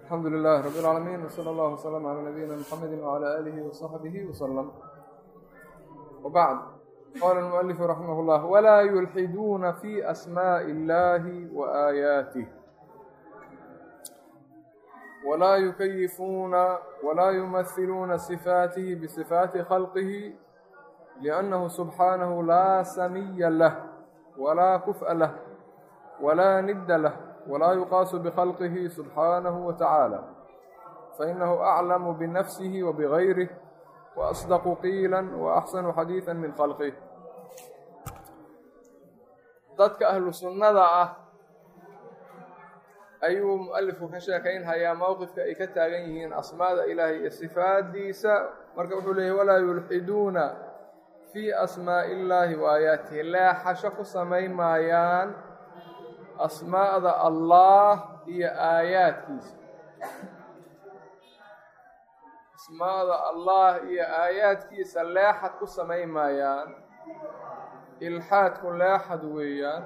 alxamdu lilahi rab اlcaalamiin wslى اllah wslm calى nabiyina mxamedi wعlى alihi وصaxbihi wslm wbacd qala اlmualifu raximah اllah wlaa yulxiduuna fi asmaءi اllahi وaayaatih wlaa yukayifuuna wlaa yumahiluuna صifaatihi bصifaati khalqihi liأnnahu subxaanahu laa samiya lah walaa kuf'a lah walaa nidda lah walaa yuqaasu bkhalqihi subxaanahu wa tacaala fainahu aclamu binafsihi wa bigayrih wa asdaqu qiila wa axsanu xadiida min khalqih dadka ahlu sunnada ah ayuu mualifku ka sheekaynhayaa mowqifka ay ka taagan yihiin asmaada ilaahay iyo sifaadiisa marka wuxuu leeyahy walaa yulxiduuna fii asmaa'i illaahi wa aayaatihi leexasho ku samayn maayaan asmaa'da allah iyo aayaadkiisa asmaa'da allah iyo aayaadkiisa leexad ku samayn maayaan ilxaadku leexad weeyaan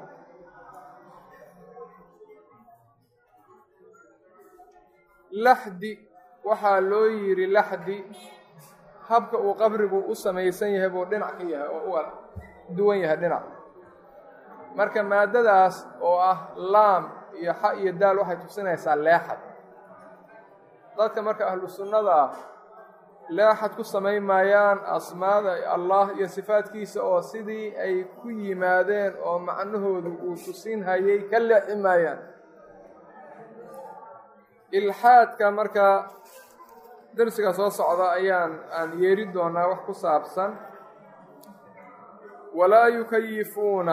laxdi waxaa loo yidhi laxdi habka uu qabrigu u samaysan yahay buu dhinac ka yahay oo u duwan yahay dhinac marka maadadaas oo ah laam iyo xa iyo daal waxay tusinaysaa leexad dadka marka ahlu sunnada ah leexad ku samayn maayaan asmaada allah iyo sifaadkiisa oo sidii ay ku yimaadeen oo macnahoodu uu tusin hayay ka leexi maayaan ilxaadka marka darsiga soo socda ayaan aan yeeri doonaa wax ku saabsan walaa yukayifuuna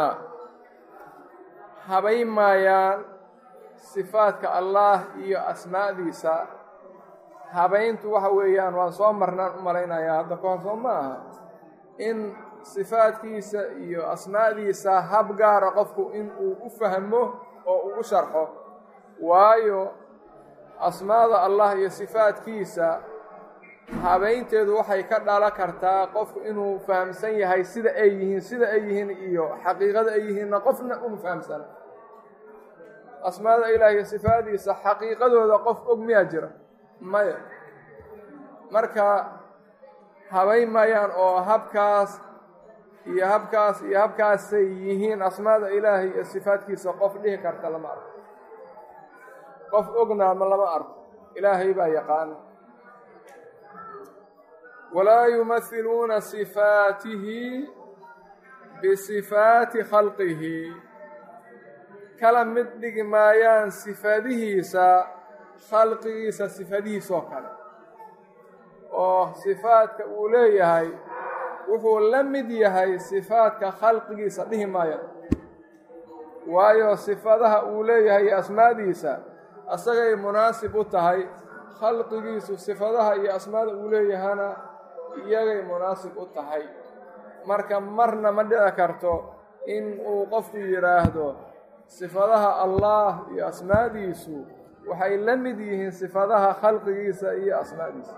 habayn maayaan sifaadka allah iyo asmaa'diisa habayntu waxa weeyaan waan soo marnaan u malaynayaa hadda kahor soo ma aha in sifaadkiisa iyo asmaa'diisa hab gaara qofku in uu u fahmo oo uu u sharxo waayo asmaada allah iyo sifaadkiisa habaynteedu waxay ka dhalan kartaa qofku inuu fahamsan yahay sida ay yihiin sida ay yihiin iyo xaqiiqada ay yihiinna qofna uma fahamsana asmaada ilaah iyo sifaadiisa xaqiiqadooda qof og miyaa jira maya marka habayn maayaan oo habkaas iyo habkaas iyo habkaasay yihiin asmaada ilaahay iyo sifaadkiisa qof dhihi karta lama arko qof ogna ma lama arko ilaahay baa yaqaana walaa yumahiluuna sifaatihi bisifaati khalqihi kala mid dhigi maayaan sifadihiisa khalqigiisa sifadihiisoo kale oo sifaadka uu leeyahay wuxuu la mid yahay sifaadka khalqigiisa dhihi maayaan waayo sifadaha uu leeyahay iyo asmaadiisa asagay munaasib u tahay khalqigiisu sifadaha iyo asmaada uu leeyahana iyagay munaasib u tahay marka marna ma dhici karto in uu qofku yidhaahdo sifadaha allah iyo asmaadiisu waxay la mid yihiin sifadaha khalqigiisa iyo asmaadiisa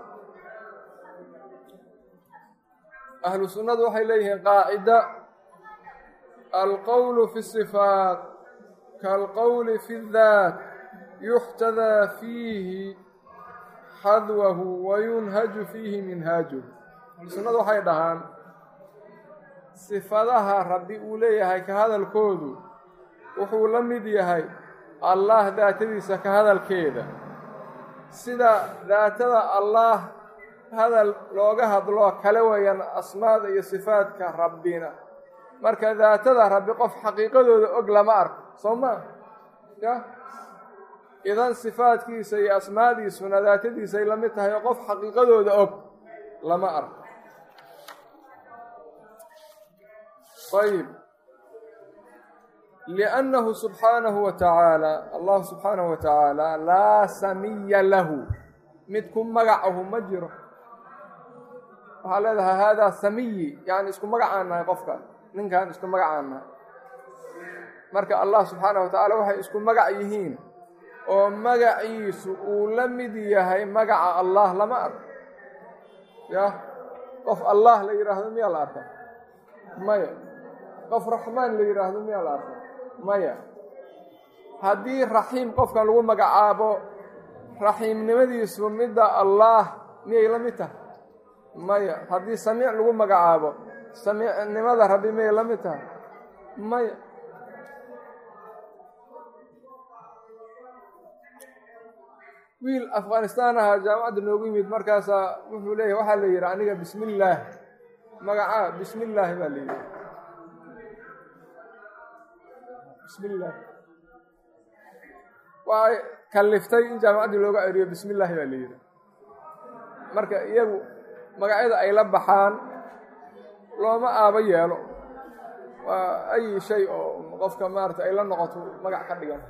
ahlu sunnadu waxay leeyihiin qaacida alqowlu fi sifaat kaalqowli fi daat yuxtadaa fiihi xadwahu wayunhaju fiihi minhaajuh sunnadu waxay dhahaan sifadaha rabbi uu leeyahay ka hadalkoodu wuxuu la mid yahay allah daatadiisa ka hadalkeeda sida daatada allah hadal looga hadloo kale weeyaan asmaada iyo sifaadka rabbina marka daatada rabbi qof xaqiiqadooda og lama arko soo maa ya idan sifaadkiisa iyo asmaadiisuna daatadiisay la mid tahay oo qof xaqiiqadooda og lama arko ayb liannahu subxaanahu wa tacaala allahu subxaanahu wa tacaala laa samiya lahu mid ku magacahu ma jiro waxaa leedahay haadaa samiyi yani isku magacaan nahay qofka ninkan isku magacaan nahay marka allah subxaanahu wa tacaala waxay isku magac yihiin oo magaciisu uu la mid yahay magaca allah lama arko yah qof allah la yidhaahdo miyaa la arka maya qof raxmaan la yidhaahdo miyaa la arka maya haddii raxiim qofkan lagu magacaabo raxiimnimadiisu midda allaah miyay la mid tahay maya haddii samiic lagu magacaabo samiicnimada rabbi miyay la mid tahay maya wiil afghanistaan ahaa jaamacadda noogu yimid markaasaa wuxuu leeyahy waxaa la yidhi aniga bismi illaah magacaa bismi illaahi baa la yidhi bismi illaah waxay kalliftay in jaamacaddii looga ceriyo bismi illaahi baa la yidhi marka iyagu magacyada ay la baxaan looma aabo yeelo waa ay shay oo qofka maarata ay la noqoto magac ka dhigan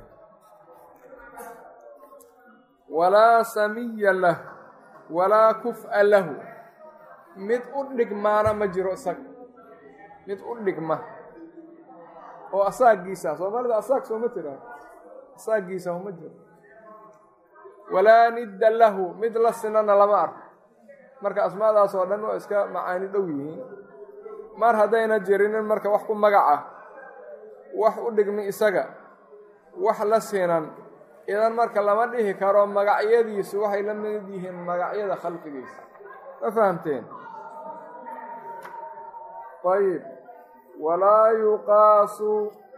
walaa samiya lah walaa kuf'a lahu mid u dhigmaana ma jiro isaga mid u dhigma oo asaagiisa soomaalida asaag sooma tiraa asaagiisa uma jiro walaa nidda lahu mid la sinana lama arko marka asmaadaas oo dhan waa iska macaani dhow yihiin mar haddayna jirinin marka wax ku magaca wax u dhigmi isaga wax la sinan idan marka lama dhihi karo magacyadiisu waxay la mid yihiin magacyada khalqigiisa ma fahamteen ayib walaa yuqaasu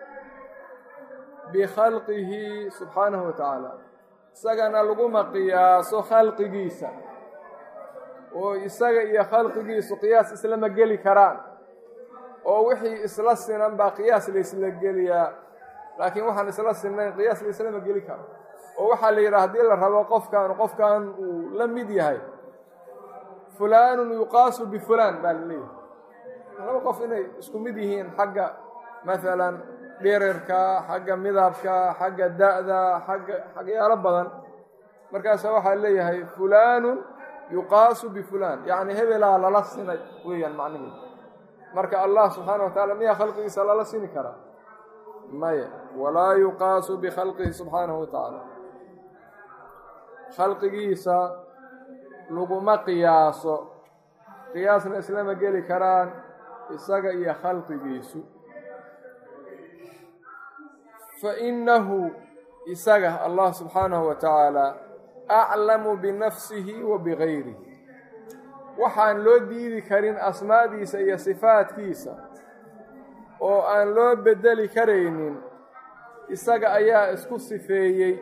bikhalqihi subxaanahu wa tacaala isagana laguma qiyaaso khalqigiisa oo isaga iyo khalqigiisu qiyaas islama geli karaan oo wixii isla sinan baa qiyaas laysla geliyaa laakiin waxaan isla sinnayn qiyaas laislama geli karo oo waxaa la yidhaha haddii la rabo qofkan qofkan uu la mid yahay fulaanun yuqaasu bifulaan baa la leeyahay laba qof inay isku mid yihiin xagga maalan dhirirka xagga midabka xagga da'da xagga xagyaalo badan markaasa waxaa leeyahay fulaanun yuqaasu bifulaan yacni hebelaa lala sinay weeyaan macnihiidu marka allah subxaana wa tacaala miyaa khalqigiisa lala sini karaa maya walaa yuqaasu bikhalqihi subxaanahu wa tacaala khalqigiisa laguma qiyaaso qiyaasna islama geli karaan isaga iyo khalqigiisu fa innahu isaga allah subxaanahu wa tacaala aclamu binafsihi wa bigayrihi waxaan loo diidi karin asmaadiisa iyo sifaadkiisa oo aan loo beddeli karaynin isaga ayaa isku sifeeyey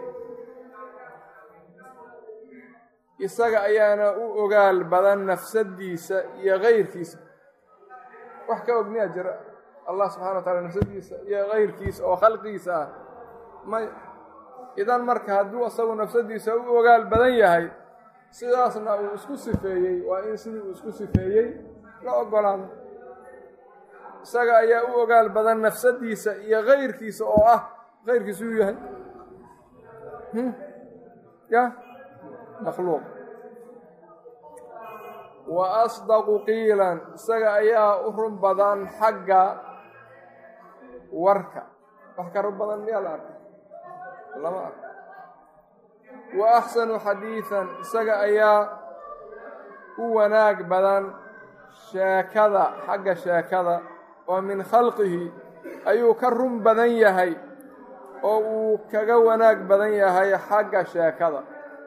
isaga ayaana u ogaal badan nafsadiisa iyo kayrkiisa wax ka og miyaa jira allah subxana wa taala nafsadiisa iyo kayrkiisa oo khalqigiisa ah may idan marka hadduu isagu nafsadiisa u ogaal badan yahay sidaasna uu isku sifeeyey waa in sidii uu isku sifeeyey la ogolaado isaga ayaa u ogaal badan nafsadiisa iyo kayrkiisa oo ah kayrkiisa uu yahay ya makhluuq wa asdaqu qiilan isaga ayaa u run badan xagga warka wax ka run badan miyaa la arkay lama arko wa axsanu xadiidan isaga ayaa u wanaag badan sheekada xagga sheekada oo min khalqihi ayuu ka run badan yahay oo uu kaga wanaag badan yahay xagga sheekada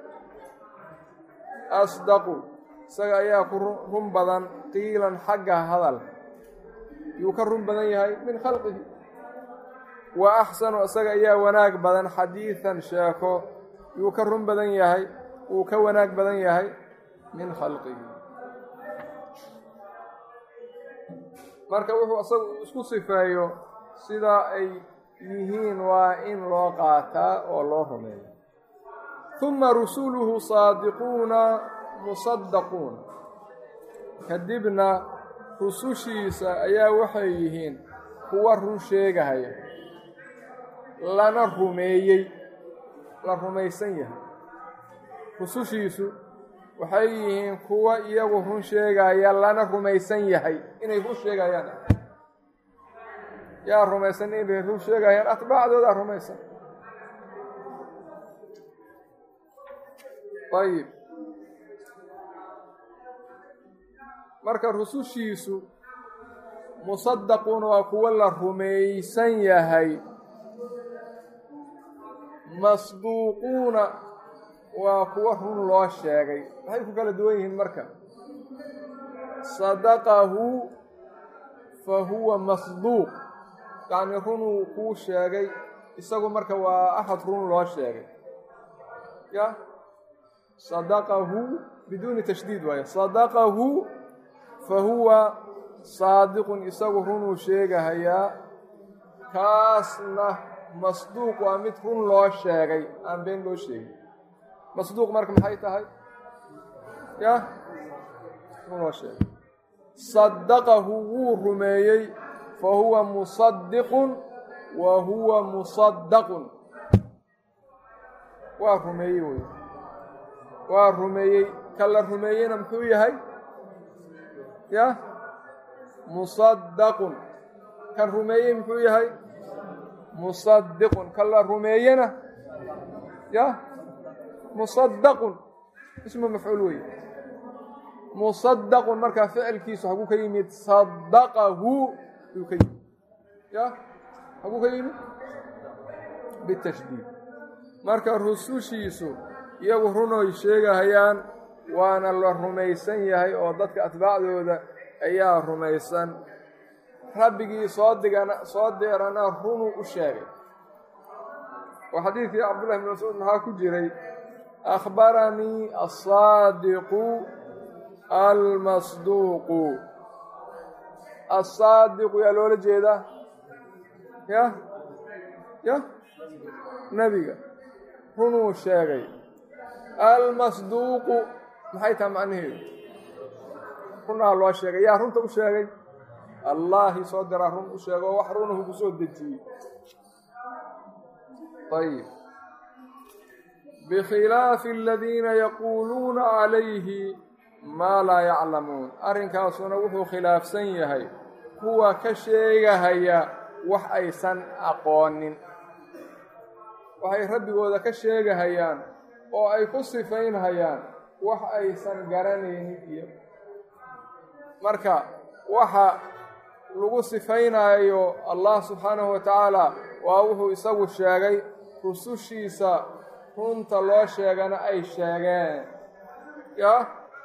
asdaqu isaga ayaa ku run badan qiilan xagga hadalka yuu ka run badan yahay min khalqihi wa axsanu isaga ayaa wanaag badan xadiidan sheeko yuu ka run badan yahay wuu ka wanaag badan yahay min khalqihi marka wuxuu isagu isku sifeeyo sidaa ay yihiin waa in loo qaataa oo loo rumeeyo huma rusuluhu saadiquuna musaddaquuna kadibna rusushiisa ayaa waxay yihiin kuwa run sheegahaya lana rumeeyey la rumaysan yahay rusushiisu waxay yihiin kuwa iyagu run sheegaya lana rumaysan yahay inay run sheegayaan yaa rumaysan inay run sheegayaan atbaacdoodaa rumaysan ayib marka rusushiisu musaddaquuna waa kuwo la rumaysan yahay masduuquuna waa kuwa run loo sheegay maxay ku kala duwan yihiin marka sadaqahu fa huwa masduuq yacni runuu kuu sheegay isagu marka waa axad run loo sheegay ya sadaqahu biduuni tashdiid waaye sadaqahu fa huwa saadiqun isagu runuu sheegahayaa kaasna masduuq waa mid run loo sheegay aan been loo sheegin masduuq marka maxay tahay ya run loo sheegay sadaqahu wuu rumeeyey fa huwa musadiqun wa huwa musadaqun waa rumeeyey wey waa rumeeyey ka la rumeeyeyna muxuu yahay ya musadaqun kan rumeeyey muxuu yahay musadiqun ka la rumeeyena ya musadaqun ismu mafcuul wey musadaqun markaa ficilkiisu haguu ka yimid sadaqahu yuu ka yimid ya haguu ka yimid bitashdiid marka rusushiisu iyagu runoy sheegahayaan waana la rumaysan yahay oo dadka atbaacdooda ayaa rumaysan rabbigii soo digana soo deerana runuu u sheegay oo xadiidkii cabdullahi bn mascuud maxaa ku jiray akhbaranii asaadiqu almasduuqu asaadiqu yaa loola jeedaa ya ya nebiga runuu sheegay almasduuqu maxay tahay macnaheedu runaa loo sheegay yaa runta u sheegay allaahi soo diraa run u sheego oo wax runahu ku soo dejiyey ayib bikhilaafi aladiina yaquuluuna calayhi maa laa yaclamuun arrinkaasuna wuxuu khilaafsan yahay kuwa ka sheegahaya wax aysan aqoonin waxay rabbigooda ka sheegahayaan oo ay ku sifaynhayaan wax aysan garanaynin iyo marka waxa lagu sifaynaayo allah subxaanahu wa tacaala waa wuxuu isagu sheegay rusushiisa runta loo sheegana ay sheegeen ya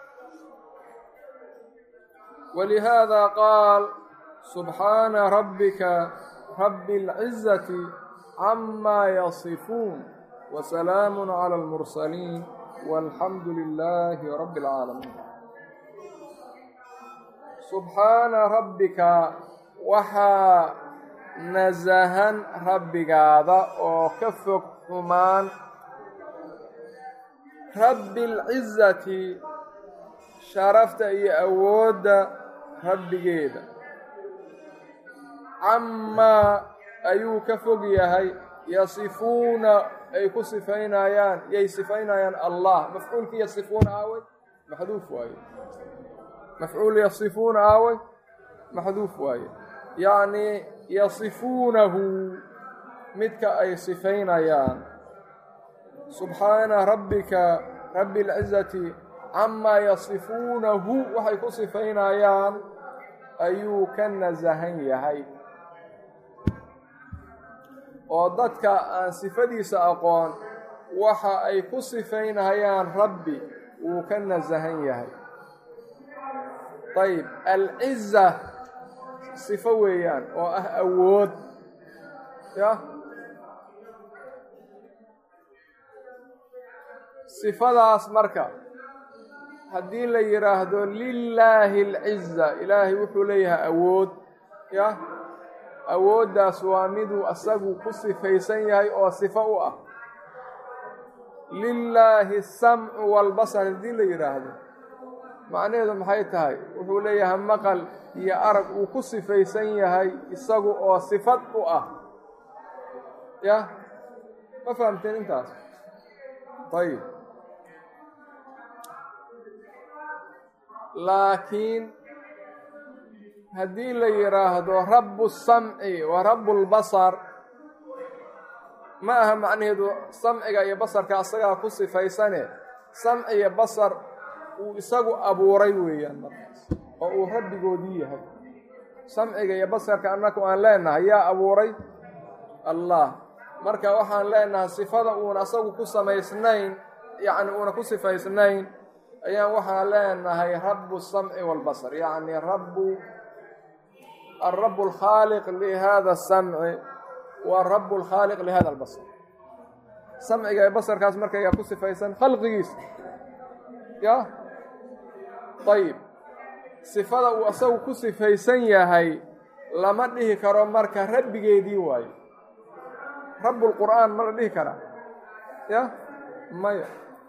walihaada qaal subxaana rabbika rabbi اlcizati camaa yasifuun wasalaamu cala almursaliin walxamdu lilaahi rabbi اlcaalamiin subxaana rabbika waxaa nasahan rabbigaada oo ka fog xumaan rabbi اlcizati sharafta iyo awoodda rabbigeeda camaa ayuu ka fog yahay yasifuuna ay ku sifaynayaan yay sifaynayaan allah mafcuulkii yasifuuna aaway maxduuf waaye mafcuul yasifuuna aaway maxduuf waaye yacnii yasifuunahu midka ay sifaynayaan subxaana rabbika rabbi اlcizati camaa yasifuunahu waxay ku sifaynayaan ayuu ka nasahan yahay oo dadka aan sifadiisa aqoon waxa ay ku sifaynayaan rabbi wuu ka nasahan yahay ayb alciza sifo weeyaan oo ah awood ya sifadaas marka haddii la yidhaahdo lilaahi alciza ilaahay wuxuu leeyahay awood ya awooddaas waa miduu asagu ku sifaysan yahay oo sifo u ah lilaahi asamcu waalbasar haddii la yidhaahdo macnaheedu maxay tahay wuxuu leeyahay maqal iyo arag uu ku sifaysan yahay isagu oo sifad u ah ya ma fahamteen intaas ayib laakiin haddii la yidhaahdo rabu samci wa rabu lbasar ma aha macnaheedu samciga iyo basarka asagaa ku sifaysane samci iyo basar uu isagu abuuray weeyaan markaas oo uu rabbigoodii yahay samciga iyo basarka annaku aan leenahay yaa abuuray allah marka waxaan leenahay sifada uun asagu ku samaysnayn yacni uuna ku sifaysnayn ayaan waxaan leenahay rabu الsamci wاlbasr yacni rabu alrabu اlkhaaliq lihada الsamci wa rabu اlkhaaliq lihada اlbasr samciga ee basarkaas markayga ku sifaysan khalqigiisa ya ayib sifada uu asagu ku sifaysan yahay lama dhihi karo marka rabbigeedii waayo rabbulqur'aan ma la dhihi karaa ya maya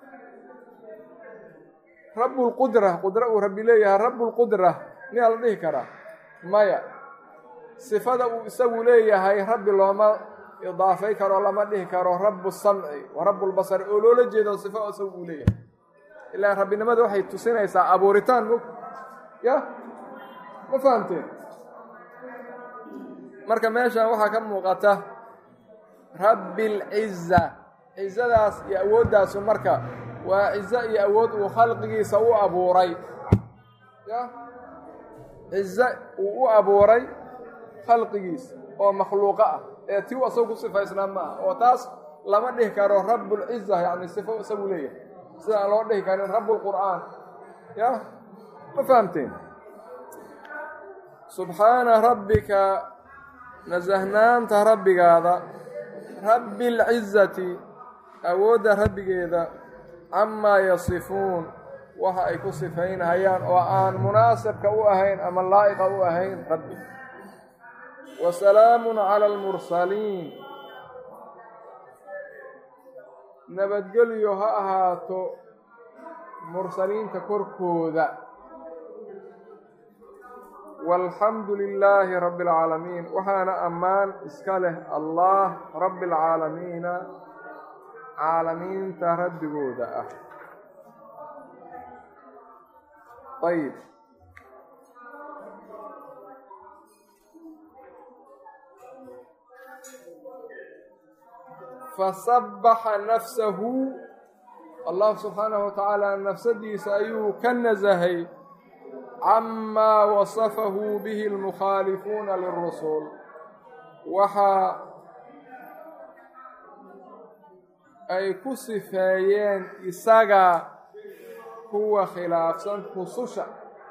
rabbulqudra qudra uu rabbi leeyahay rabbulqudra miyaa la dhihi karaa maya sifada uu isagu leeyahay rabbi looma idaafay karo lama dhihi karo rabu samci wa rabbulbasari oo loola jeedo sifo isagu uu leeyahay ilaa rabbinimada waxay tusinaysaa abuuritaan mog ya ma fahamteen marka meeshan waxaa ka muuqata rabbi lciza cizadaas iyo awooddaasu marka waa cizo iyo awood uu khalqigiisa u abuuray ya cizo uu u abuuray khalqigiisa oo makhluuqo ah ee tii u asagu ku sifaysnaa ma ah oo taas lama dhihi karo rabbulciza yacni sifo isagu leeyahay sida aan loo dhihi karin rabbulqur'aan ya ma fahamteen subxaana rabbika nasahnaanta rabbigaada rabbi alcizati awoodda rabbigeeda camaa yasifuun waxa ay ku sifaynhayaan oo aan munaasibka u ahayn ama laa'iqa u ahayn rabbi wa salaamun cala almursaliin nabadgelyo ha ahaato mursaliinta korkooda walxamdu lilaahi rabbi alcaalamiin waxaana ammaan iska leh allah rabbi alcaalamiina caalamiinta rabbigooda ah ayib fasabaxa nafsahu allah subxaanahu wa tacaala nafsadiisa ayuu ka nasahay camaa wasafahu bihi almukhaalifuuna lirusul waxa ay ku sifeeyeen isaga kuwa khilaafsan rususha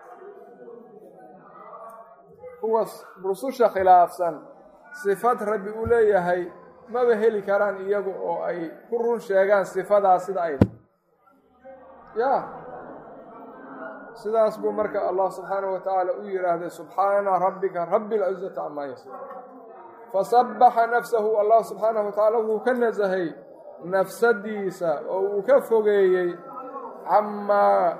kuwa rususha khilaafsan sifad rabbi u leeyahay maba heli karaan iyagu oo ay ku run sheegaan sifadaas sida ay ya sidaas buu marka allah subxaanahu wa tacaala u yidhaahday subxaana rabbika rabbi alcizati camaa yasifuun fasabaxa nafsahu allah subxaanahu wa tacaala wuu ka nasahay nafsadiisa oo uu ka fogeeyey camaa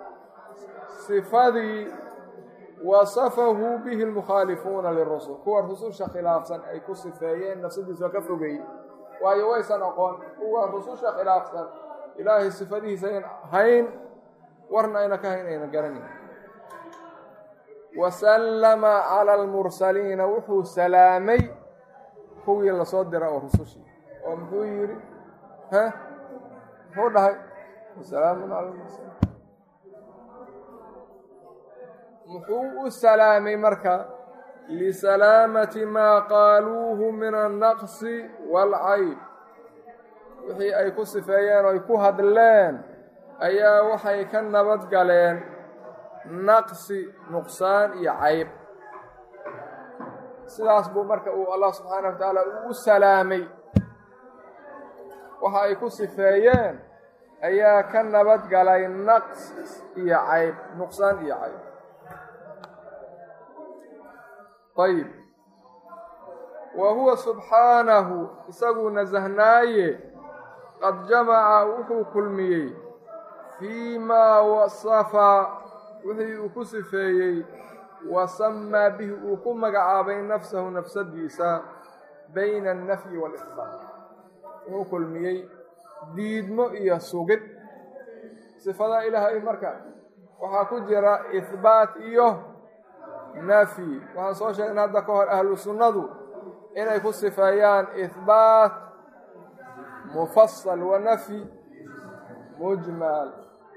sifadii wasafahu bihi lmukhaalifuuna lirusul kuwa rususha khilaafsan ay ku sifeeyeen nafsadiisa waa ka fogeeyey waayo waysan aqoon kuwa rususha khilaafsan ilaahay sifadihiisa ayn hayn warna ayna ka hayn ayna garanayn wasallama cala almursaliina wuxuu salaamay kuwii lasoo dira oo rusushii oo muxuu yidhi ha muxuu dhahay wasalaamun cala almursaliin muxuu u salaamay marka lisalaamati maa qaaluuhu min annaqsi waalcayb wixii ay ku sifeeyeen oo ay ku hadleen ayaa waxay ka nabad galeen naqsi nuqsaan iyo cayb sidaas buu marka uu allah subxaanah wa tacaala uu u salaamay waxa ay ku sifeeyeen ayaa ka nabad galay naqs iyo cayb nuqsaan iyo cayb ayib wa huwa subxaanahu isaguu nasahnaaye qad jamaca wuxuu kulmiyey fii maa wasafa wixii uu ku sifeeyey wa samaa bihi uu ku magacaabay nafsahu nafsadiisa bayna alnafyi waalisbaat wuxuu kulmiyey diidmo iyo sugid sifada ilaahay marka waxaa ku jira ihbaat iyo nafyi waxaan soo sheegnay hadda ka hor ahlu sunnadu inay ku sifeeyaan ihbaat mufasal wa nafyi mujmal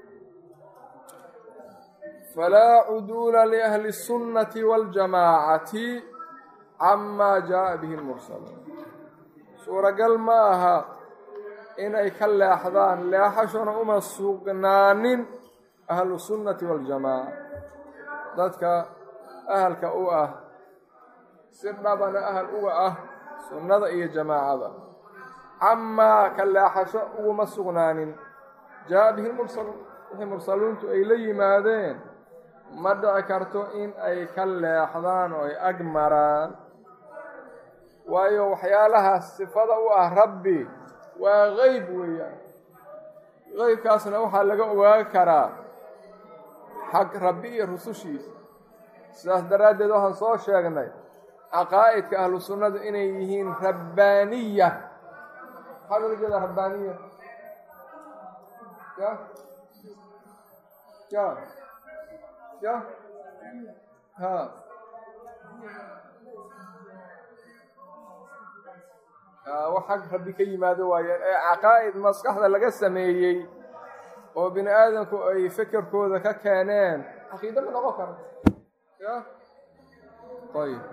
falaa cuduula liahli الsunnati waاljamaacati camaa jaءa bihi اlmursaluun suuragal ma aha inay ka leexdaan leexashona uma sugnaanin ahlu sunnati waljamaaca dadka ahalka u ah si dhabana ahal uga ah sunnada iyo jamaacada camaa ka leexasho uguma sugnaanin jaa bihi mursaluun wixii mursaluuntu ay la yimaadeen ma dhici karto in ay ka leexdaan oo ay ag maraan waayo waxyaalahaas sifada u ah rabbi waa qeyb weeyaan qeybkaasna waxaa laga ogaan karaa xag rabbi iyo rusushiisa sidaas daraaddeed waxaan soo sheegnay caqaa'idka ahlu sunnadu inay yihiin rabbaaniya maxaa loola jeedaa rabbaaniya ya ya ya ha wax xag rabbi ka yimaado waaye ee caqaa'id maskaxda laga sameeyey oo bini aadamku ay fekerkooda ka keeneen caqiide ma noqon karo ya ayb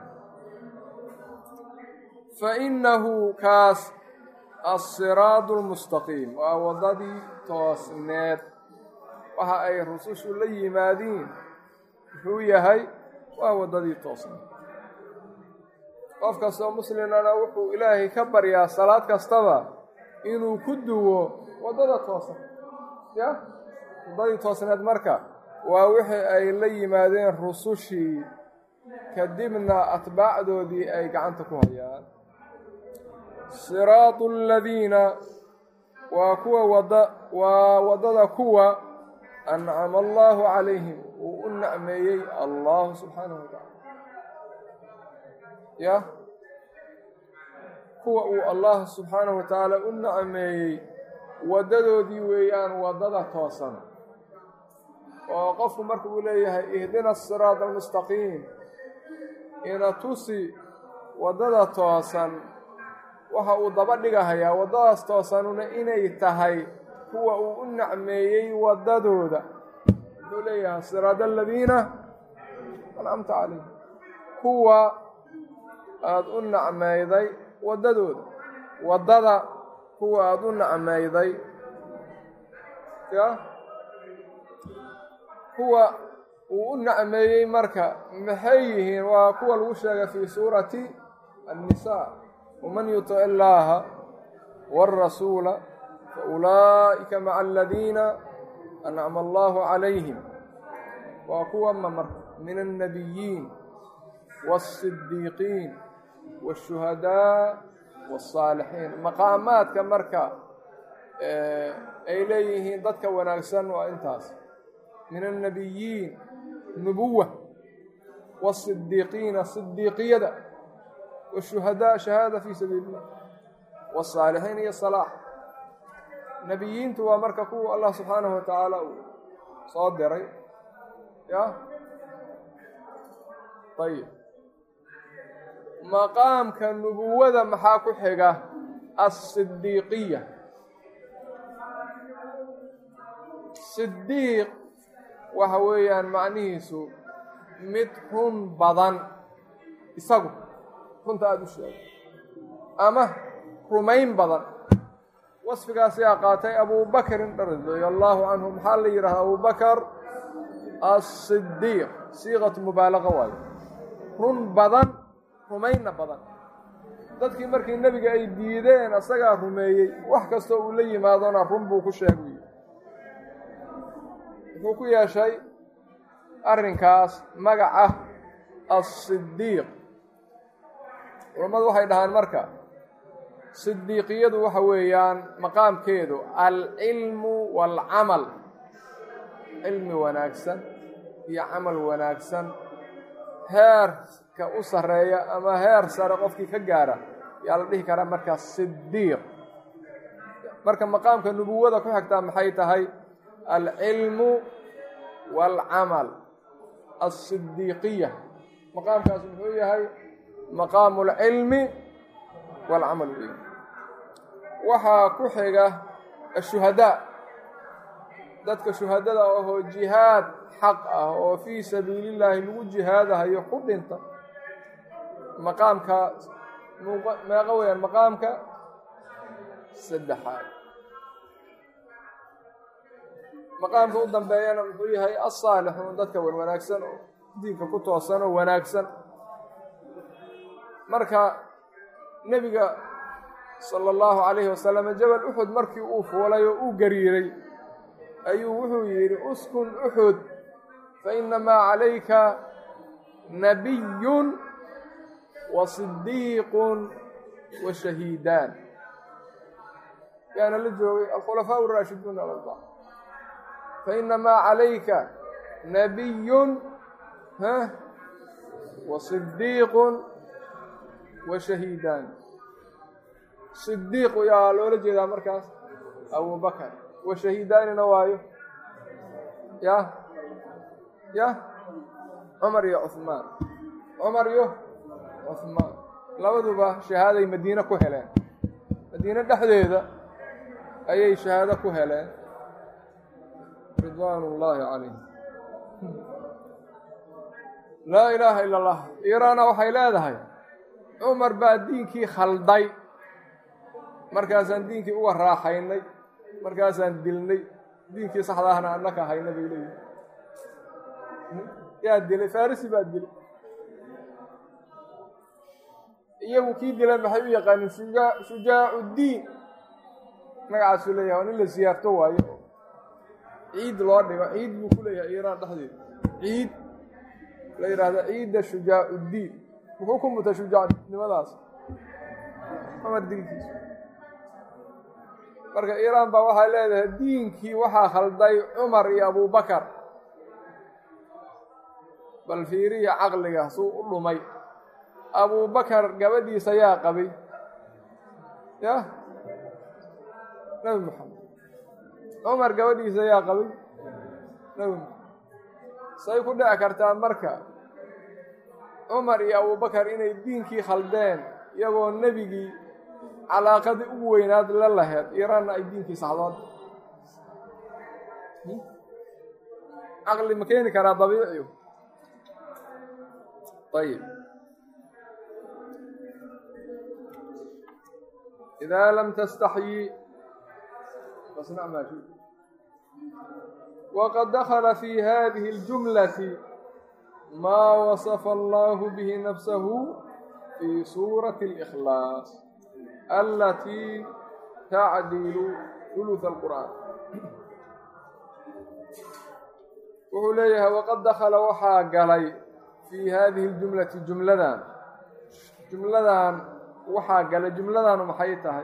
fainahu kaas alsiraadu lmustaqiim waa waddadii toosneed waxa ay rusushu la yimaadiin muxuu yahay waa waddadii toosneed qof kastoo muslimana wuxuu ilaahay ka baryaa salaad kastaba inuu ku duwo waddada toosan ya waddadii toosneed marka waa wixii ay la yimaadeen rusushii kadibna atbaacdoodii ay gacanta ku hayaan siraatu aladiina waa kuwa wada waa waddada kuwa ancama allahu calayhim uu u nacmeeyey allahu subxaanahu watacaala ya kuwa uu allah subxaanahu wa tacaala u nacmeeyey waddadoodii weeyaan waddada toosan oo qofku marka uu leeyahay ihdina asiraata almustaqiim ina tusi waddada toosan waxa uu daba dhigahayaa waddadaas toosanuna inay tahay kuwa uu u nacmeeyey waddadooda wuxuu leeyahay siraada aladiina ancamta calayhim kuwa aada u nacmayday waddadooda waddada kuwa aada u nacmayday ya kuwa uu u nacmeeyey marka maxay yihiin waa kuwa lagu sheegay fii suurati annisaa waman yutic illaaha wاrasuula faulaa'ika maca aladiina ancama allahu calayhim waa kuwa ma marka min annabiyiin wاlsidiiqiin wاshuhadaa wاsaalixiin maqaamaadka marka ay leeyihiin dadka wanaagsan waa intaas min annabiyiin nubuwa wاsidiiqiina sidiiqiyada wاshuhadaa shahaada fii sabiili illah wاsaalixiin iyo salaax nebiyiintu waa marka kuwa allah subxaanahu wa tacaala uu soo diray ya ayib maqaamka nubuwada maxaa ku xiga asidiiqiya sidiiq waxa weeyaan macnihiisu mid run badan isagu runta aada u sheego ama rumayn badan wasfigaasiyaa qaatay abubakrin radia allaahu canhu maxaa la yidhahda abubakar asidiiq siiqatu mubaalaqa waayo run badan rumaynna badan dadkii markii nebiga ay diideen asagaa rumeeyey wax kastoo uu la yimaadona run buu ku sheegay wuxuu ku yeeshay arrinkaas magaca asidiiq culammadu waxay dhahaan marka sidiiqiyadu waxa weeyaan maqaamkeedu alcilmu waalcamal cilmi wanaagsan iyo camal wanaagsan heerka u sarreeya ama heer sare qofkii ka gaara yaa la dhihi karaa markaa sidiiq marka maqaamka nubuwada ku xigtaa maxay tahay alcilmu waalcamal alsidiiqiya maqaamkaas muxuu yahay maqaamu alcilmi waalcamal wey waxaa ku xiga ashuhadaa dadka shuhadada ahoo jihaad xaq ah oo fii sabiilillaahi lagu jihaadahayo ku dhinta maqaamka meeqa weeyaan maqaamka saddexaad maqaamka u dambeeyana muxuu yahay asaalixuun dadka wan wanaagsan oo diinka ku toosan oo wanaagsan marka nebiga sala allahu calayhi wasalam jabal uxud markii uu fuulay oo uu gariiray ayuu wuxuu yidhi uskun uxud fa inamaa calayka nabiyun wa sidiiqun wa shahiidaan yaana la joogay alkhulafaa araashiduun alarba fa inamaa calayka nabiyun ha wa sidiiqun wa shahiidaan sidiiq yaa loola jeedaa markaas abubakar wa shahiidaanina waayo ya ya cumar iyo cuhmaan cumar iyo cuhmaan labaduba shahaaday madiine ku heleen madiine dhexdeeda ayay shahaado ku heleen ridwaan ullaahi calayhim laa ilaaha ila allah iiraana waxay leedahay cumar baa diinkii khalday markaasaan diinkii uga raaxaynay markaasaan dilnay diinkii saxda ahna annaka hayna bay leeyihin yaa dilay farisi baa dilay iyagu kii dilay maxay u yaqaanin shuja shujaacu diin magacaasuu leeyahay waa nin la siyaarto waayo ciid loo dhigo ciid buu ku leeyahay iiraan dhexdeeda ciid la yidhaahdo ciidda shujaacu diin muxuu ku mutay shujaacnimadaas cumar dilkiisa marka iiraan baa waxay leedahay diinkii waxaa khalday cumar iyo abubakar bal fiiriya caqliga suu u dhumay abubakar gabadhiisa yaa qabay yah nebi moxamed cumar gabadhiisa yaa qabay nebi moxamed say ku dhici kartaa marka cumar iyo abubakar inay diinkii khaldeen iyagoo nebigii calaaqadii ugu weynaad la laheed iiraanna ay diinkii saxdoon caqli ma keeni karaa dabiiciyu ayib idaa lam tastaxyi fasnac maa shi waqad dakhala fi hadihi اljumlati maa wasafa allahu bihi nafsahu fi suurati اlإkhlaas alatii tacdilu ثuluث اlqur'aan wuxuu leeyahay waqad dakhala waxaa galay fii hadihi اljumlati jumladan jumladan waxaa galay jumladanu maxay tahay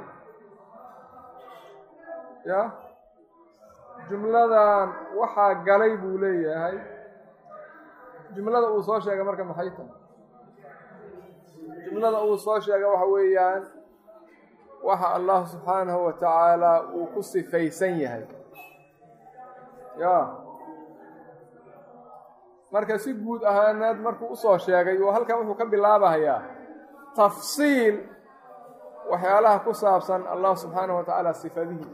ya jumladan waxaa galay buu leeyahay jumlada uu soo sheegay marka maxay tahay jumlada uu soo sheegay waxa weeyaan waxa allah subxaanahu wa tacaala uu ku sifaysan yahay ya marka si guud ahaaneed markuu usoo sheegay oo halkan wuxuu ka bilaabahayaa tafsiil waxyaalaha ku saabsan allah subxaanahu wa tacaala sifadihi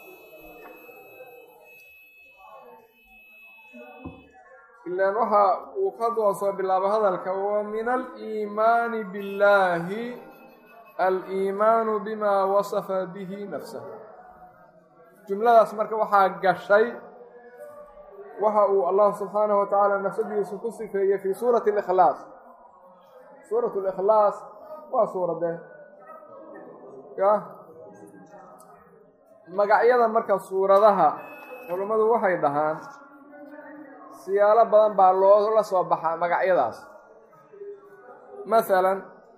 ilaan waxa uu ka doo soo bilaabo hadalka wa min aliimaani biاllaahi aliimaanu bima wasafa bihi nafsahu jumladaas marka waxaa gashay waxa uu allah subxaanahu wa tacaala nafsadiisu ku sifeeyey fii suurati اlikhlaas suurat اlikhlaas waa suuradee ya magacyada marka suuradaha culummadu waxay dhahaan siyaalo badan baa loola soo baxaa magacyadaas masalan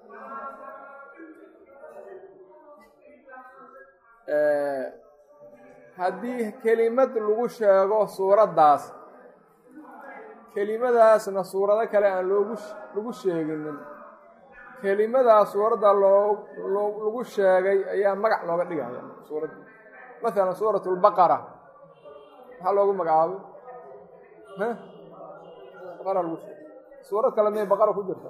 haddii kelimad lagu sheego suuraddaas kelimadaasna suurado kale aan loogu lagu sheeginin kelimadaas suuradda loo lagu sheegay ayaa magac looga dhigaya suuradda masalan suurat lbaqara maxaa loogu magacaabay baqara lagu sheegay suurad kale miyay baqara ku jirta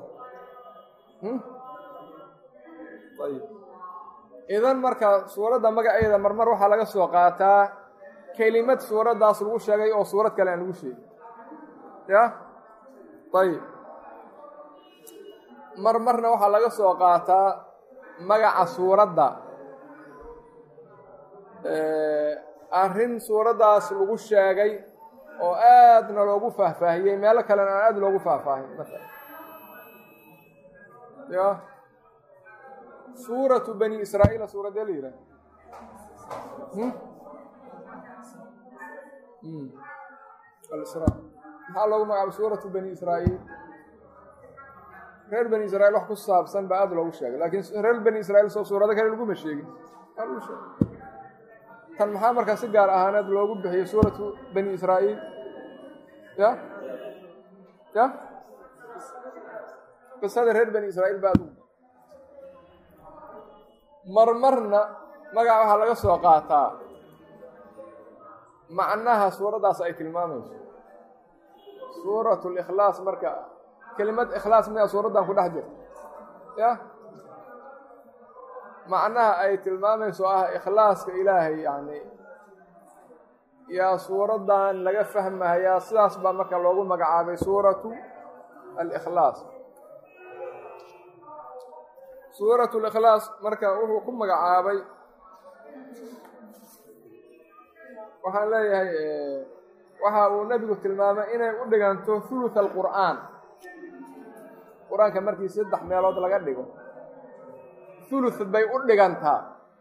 ayib idan marka suuradda magaceeda marmar waxaa laga soo qaataa kelimad suuraddaas lagu sheegay oo suurad kale aan lagu sheegin ya ayib marmarna waxaa laga soo qaataa magaca suuradda arrin suuraddaas lagu sheegay oo aadna loogu faahfaahiyey meelo kalena aan aad loogu faahfaahin maala ya suuratu bani israa'iila suuradee la yidhaha alisra maxaa loogu magacaabay suuratu bani israa'iil reer bani israiil wax ku saabsan baa aada loogu sheegay laakiin reer bani israiil soo suurado kale laguma sheegin waa lagu sheegay tan maxaa markaa si gaar ahaaneed loogu bixiyey suuratu bani israa'iil ya ya qisada reer bani israa'iil baa adugu marmarna magaca waxaa laga soo qaataa macnaha suuraddaas ay tilmaamayso suuratu likhlaas marka kelimad ikhlaas miyaa suuraddan ku dhex jirta ya macnaha ay tilmaamayso ah ikhlaaska ilaahay yani yaa suuraddan laga fahmayaa sidaas baa marka loogu magacaabay suuratu alikhlaas suuratu likhlaas marka wuxuu ku magacaabay waxaan leeyahay waxa uu nebigu tilmaamay inay u dhiganto thuluth alqur'aan qur-aanka markii saddex meelood laga dhigo thuluth bay u dhigantaa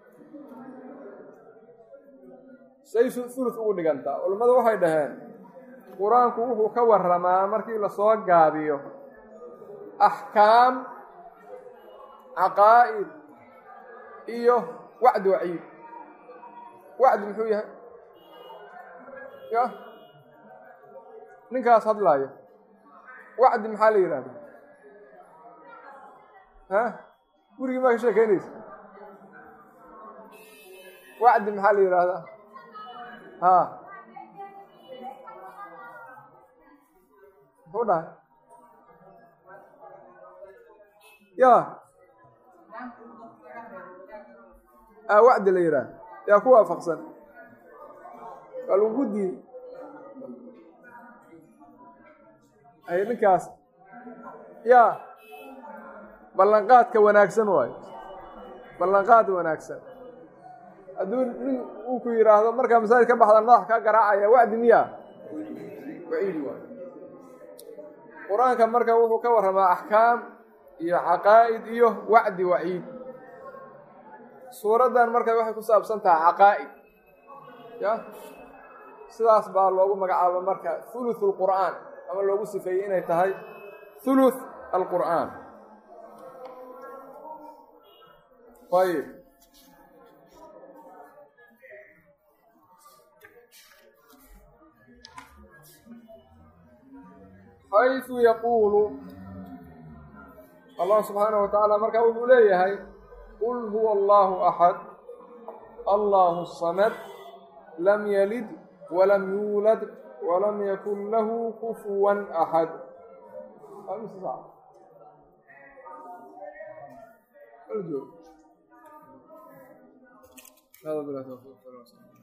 say thuluth ugu dhigantaa culammadu waxay dhaheen qur-aanku wuxuu ka warramaa markii lasoo gaabiyo axkaam caqaa'id iyo wacdi waciid wacdi muxuu yahay ya ninkaas hadlaaya wacdi maxaa la yidhahda ha gurigii maa ka sheekeynaysa wacdi maxaa la yidhaahdaa ha muxuu dhahay ya a wacdi la yidhaah yaa ku waafaqsan waa lagu diiday ay ninkaas ya ballanqaadka wanaagsan waayo ballanqaad wanaagsan hadduu nin uu ku yidhaahdo markaa masaajid ka baxdaan madax kaa garaacaya wacdi miyaa waciid waayo qur-aanka marka wuxuu ka warramaa axkaam iyo caqaa'id iyo wacdi waciid suuraddan marka waxay ku saabsan tahay caqaa'id ya sidaas baa loogu magacaaba marka thuluth alqur'aan ama loogu sifeeyey inay tahay thuluth alqur'aan ayib xayثu yaquulu allah subxaanaه wa tacaala markaa wuxuu leeyahay qul huwa allahu axad allahu الsamad lam yalid walam yuulad walam yakun lahu kufuwa axad هذا بالله توفيق